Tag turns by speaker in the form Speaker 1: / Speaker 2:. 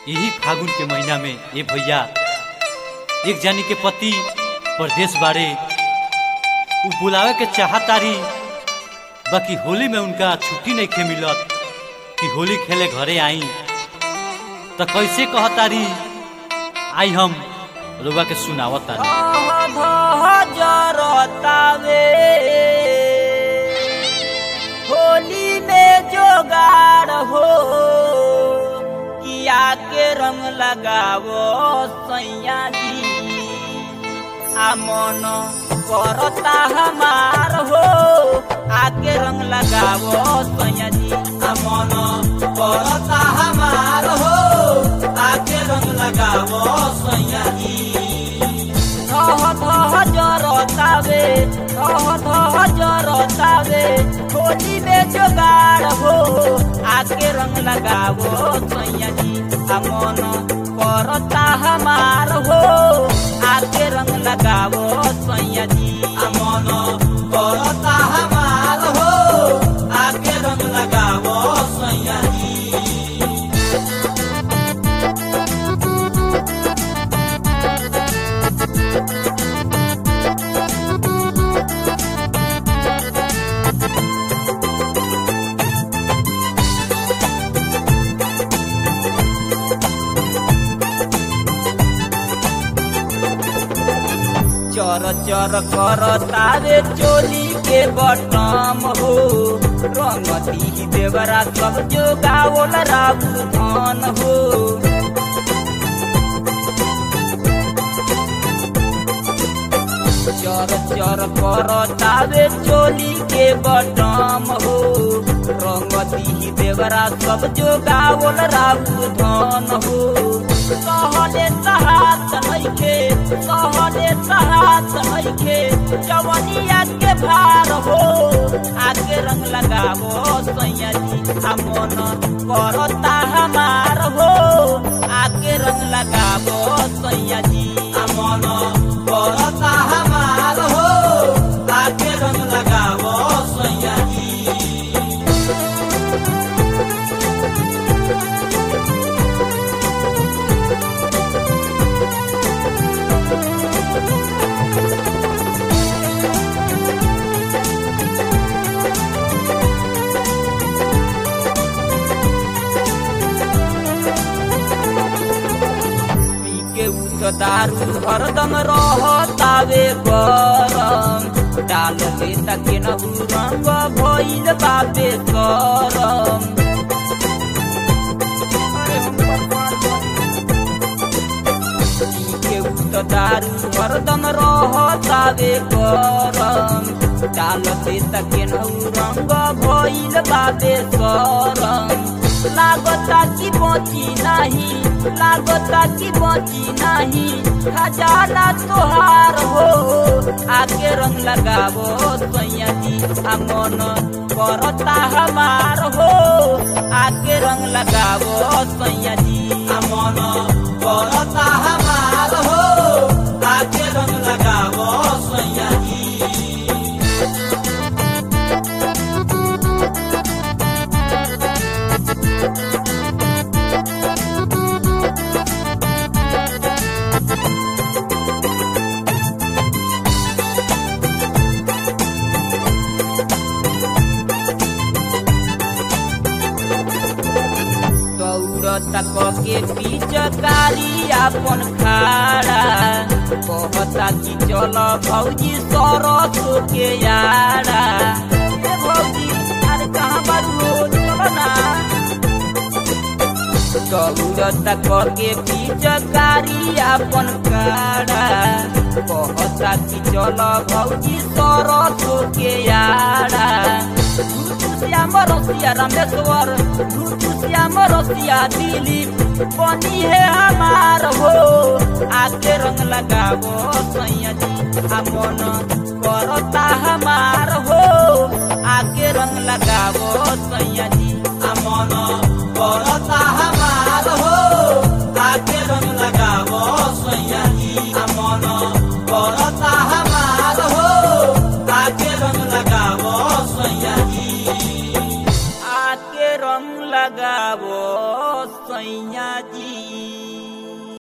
Speaker 1: यही फागुन के महीना में ए भैया एक जानी के पति परदेश बाड़े उ बुलावे के चाहतारी बाकी होली में उनका छुट्टी नहीं खे मिलत कि होली खेले घरे आई तो कैसे कहतारी आई हम रुआ के सुनावत तारी
Speaker 2: जरतावे होली में जोगाड़ हो किया के रंग लगावो सैया जी आ मन करता हमार हो आके रंग लगावो सैया जी आ मन करता हमार हो आके रंग लगावो सैया जी धह धह जरतावे धह धह जरतावे होली में जोगाड़ हो आके रंग लगावो सैया जी आ मन करता हमार हो आके रंग लगावो सैया जी आ मन करता हमार हो आके रंग लगावो सैया जी चर चर कर तारे चोली के बटम हो रंगती देवरा सब जो गावल राबू धन हो चर चर कर तारे चोली के बटम हो रंगती देवरा सब जो गावल राबू धन हो सहले सहात नइखे सहले सहात नइखे जवनिया के भार हो आगे रंग लगावो सैया जी आ मन करता हमार हो आगे रंग लगावो सैया जी आ मन करता हमार हो आगे रंग लगावो सैया जी पी के उठ दारू हरदम रहतावे गरम डाल ले तके नहु रंग भइल बाबे करम अरे हम पी के उठ दारू हरदम रहतावे गरम डाल ले तके नहु रंग भइल बाबे करम लागता कि बची नहीं लागता कि बची नहीं खजाना तोहार हो आगे रंग लगावो सैया जी आ मन करता हमार हो आगे रंग लगावो सैया जी आ मन करता हमार हो आगे रंग लगावो सैया जी दौड़ता के पिचकारी अपन खाड़ा कहता कि चल भौजी सरस के यारा ए भौजी अरे कहाँ बारू चलो ना दौड़ता के पिचकारी अपन खाड़ा कहता कि चल भौजी सरस के यारा श्याम रसिया रामेश्वर श्याम रसिया दिलीप बनी है हमार हो आगे रंग लगावो सैया जी आ मन करता हमार हो आगे रंग लगावो सैया जी आ मन करता हमार हो आगे रंग लगावो सैया जी आ मन करता हमार हो आगे रंग लगावो सैया जी आके रंग लगावो सैया सैया जी